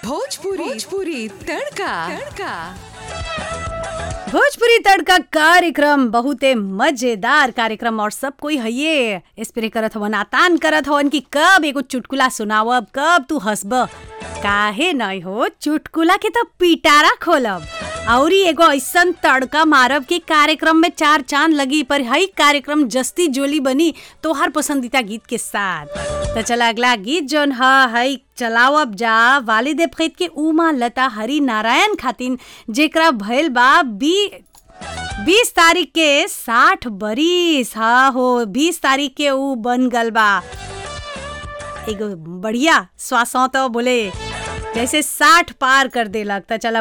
भोजपुरी भोजपुरी तड़का तड़का भोजपुरी तड़का कार्यक्रम बहुते मजेदार कार्यक्रम और सब कोई हइये स्प्रे करत हवन आतान करत हवन कि कब एगो चुटकुला सुनावब कब तू हंसब काहे नहीं हो चुटकुला के तो पिटारा खोलब औरी एगो ऐसन तड़का मारब कि कार्यक्रम में चार चांद लगी पर हई कार्यक्रम जस्ती जोली बनी तोहर पसंदीदा गीत के साथ तो चला अगला गीत जोन ह हई चलावब जा वालिद फैद के उमा लता हरि नारायण खातिन जेकरा भइल बा बी बीस तारीख के साठ बरिस हा हो बीस तारीख के ऊ बन गल बा एगो बढ़िया श्वासों तो बोले जैसे साठ पार कर देलक त चला